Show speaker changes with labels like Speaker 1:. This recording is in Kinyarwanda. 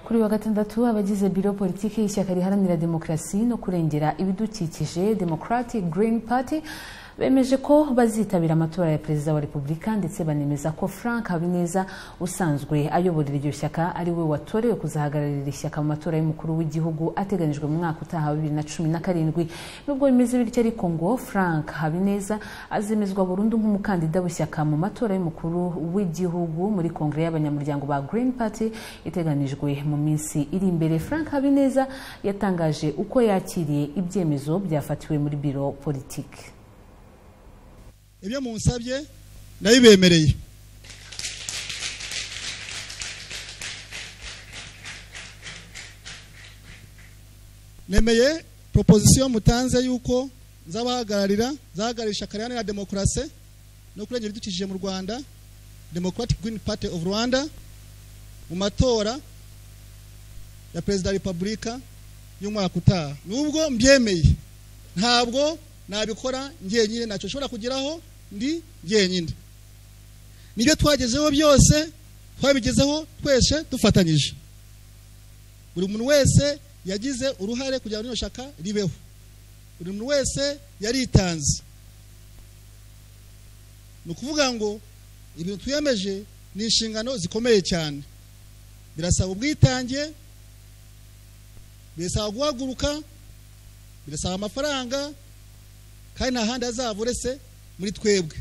Speaker 1: kuri uyu wa gatandatu abagize biro politiki y'ishyaka riharanira demokarasi no kurengera ibidukikije democratic green party bemeje ko bazitabira amatora ya perezida wa repubulika ndetse banemeza ko frank habineza usanzwe ayoborera iryo shyaka ari we watorewe kuzahagararira ishyaka mu matora y'umukuru w'igihugu ateganyijwe mu mwaka utaha wa bibiri na cumi na karindwi nubwo bimeze bityo ariko ngo frank habineza azemezwa burundu nk'umukandida w'ishyaka mu matora y'umukuru w'igihugu muri kongere y'abanyamuryango ba green party iteganijwe mu minsi iri imbere frank habineza yatangaje uko yakiriye ibyemezo byafatiwe muri biro politiki
Speaker 2: ibyo munsabye nabibemereye nemeye proposition mutanze yuko nzabahagararira nzahagararira ishyaka riharanira demokarasi no kurengera ibidukikije mu rwanda democratic green party of rwanda mu matora ya perezida wa repubulika y'umwaka utaha nubwo mbyemeye ntabwo nabikora ngenyine ntacyo nshobora kugeraho ndi ngenyine nibyo twagezeho byose twabigezeho twese dufatanyije buri muntu wese yagize uruhare kugira ngo rino shyaka ribeho buri muntu wese yaritanze ni ukuvuga ngo ibintu tuyemeje ni inshingano zikomeye cyane birasaba ubwitange birasaba guhaguruka birasaba amafaranga kandi nta handi azaba uretse muri twebwe